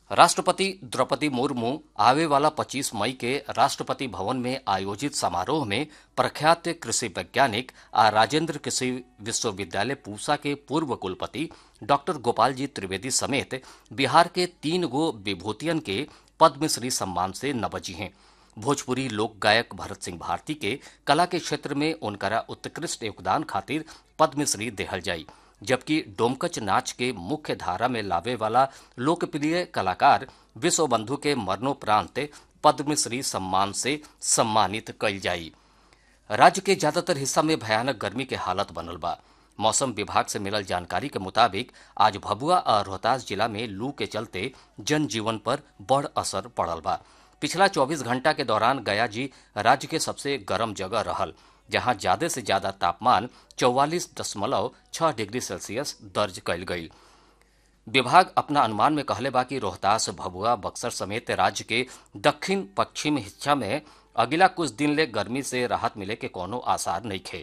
राष्ट्रपति द्रौपदी मुर्मू आवे वाला 25 मई के राष्ट्रपति भवन में आयोजित समारोह में प्रख्यात कृषि वैज्ञानिक आ राजेंद्र कृषि विश्वविद्यालय पूसा के पूर्व कुलपति डॉक्टर गोपाल जी त्रिवेदी समेत बिहार के तीन गो विभूतियन के पद्मश्री सम्मान से नवजी हैं भोजपुरी लोक गायक भरत सिंह भारती के कला के क्षेत्र में उनकरा उत्कृष्ट योगदान खातिर पद्मश्री देहल जाई जबकि डोमकच नाच के मुख्य धारा में लावे वाला लोकप्रिय कलाकार विश्व बंधु के मरणोपरांत पद्मश्री सम्मान से सम्मानित कल जाई राज्य के ज्यादातर हिस्सा में भयानक गर्मी के हालत बनल बा मौसम विभाग से मिलल जानकारी के मुताबिक आज भभुआ और रोहतास जिला में लू के चलते जनजीवन पर बड़ असर पड़ल बा पिछला 24 घंटा के दौरान गया जी राज्य के सबसे गर्म जगह रहल जहां ज्यादा से ज्यादा तापमान चौवालीस दशमलव छह डिग्री सेल्सियस दर्ज कयल गई विभाग अपना अनुमान में कहले बा कि रोहतास भभुआ बक्सर समेत राज्य के दक्षिण पश्चिम हिस्सा में अगिला कुछ दिन ले गर्मी से राहत मिले के कोनो आसार नहीं खे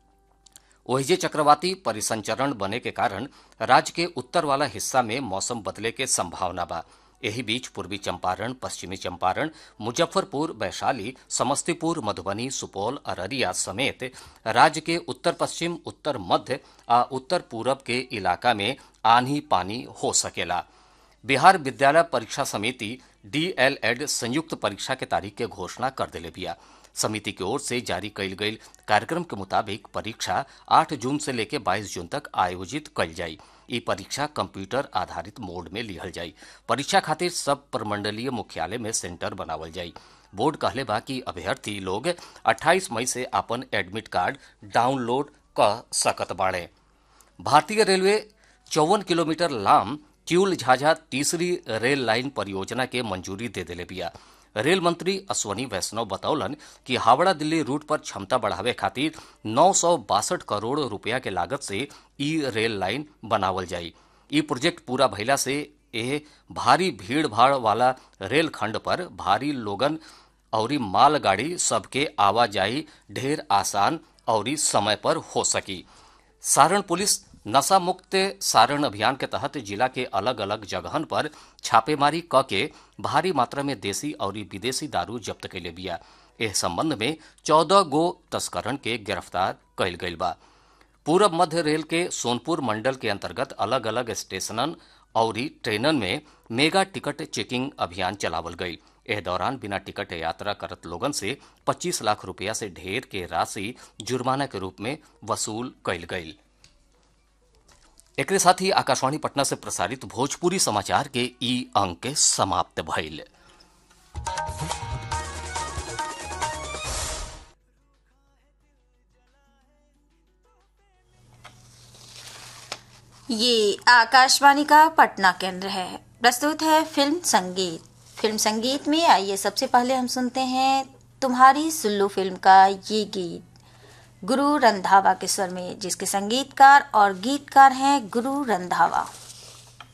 ओहिजे चक्रवाती परिसंचरण बने के कारण राज्य के उत्तर वाला हिस्सा में मौसम बदले के संभावना बा एही बीच पूर्वी चंपारण पश्चिमी चंपारण मुजफ्फरपुर वैशाली समस्तीपुर मधुबनी सुपौल अररिया समेत राज्य के उत्तर पश्चिम उत्तर मध्य आ उत्तर पूरब के इलाका में आंधी पानी हो सकेला बिहार विद्यालय परीक्षा समिति डीएलएड संयुक्त परीक्षा के तारीख के घोषणा कर दिले बिया समिति की ओर से जारी कयल गई कार्यक्रम के मुताबिक परीक्षा 8 जून से लेकर 22 जून तक आयोजित कयल जाई ई परीक्षा कंप्यूटर आधारित मोड में लिहल जाई परीक्षा खातिर सब प्रमंडलीय मुख्यालय में सेंटर बनावल जाई बोर्ड कहले बा कि अभ्यर्थी लोग 28 मई से अपन एडमिट कार्ड डाउनलोड क सकत बाड़े भारतीय रेलवे चौवन किलोमीटर लाम किउल झाझा तीसरी रेल लाइन परियोजना के मंजूरी दे दिले बिया रेल मंत्री अश्वनी वैष्णव बतौलन कि हावड़ा दिल्ली रूट पर क्षमता बढ़ावे खातिर नौ करोड़ रुपया के लागत से ई रेल लाइन बनावल जाई ई प्रोजेक्ट पूरा भइला से एह भारी भीड़ भाड़ वाला रेल खंड पर भारी लोगन और मालगाड़ी सबके आवाजाही ढेर आसान और समय पर हो सकी सारण पुलिस नशा मुक्त सारण अभियान के तहत जिला के अलग अलग जगहन पर छापेमारी क के भारी मात्रा में देसी और विदेशी दारू जब्त कैले बिया एह संबंध में चौदह गो तस्करन के गिरफ्तार कैल गईल बा पूरब मध्य रेल के सोनपुर मंडल के अंतर्गत अलग अलग स्टेशनन और ट्रेनन में मेगा टिकट चेकिंग अभियान चलावल गई एह दौरान बिना टिकट यात्रा करत लोगन से 25 लाख रुपया से ढेर के राशि जुर्माना के रूप में वसूल कैल गई एक साथ ही आकाशवाणी पटना से प्रसारित भोजपुरी समाचार के ई अंक समाप्त भइल ये आकाशवाणी का पटना केंद्र है प्रस्तुत है फिल्म संगीत फिल्म संगीत में आइए सबसे पहले हम सुनते हैं तुम्हारी सुल्लू फिल्म का ये गीत गुरु रंधावा के स्वर में जिसके संगीतकार और गीतकार हैं गुरु रंधावा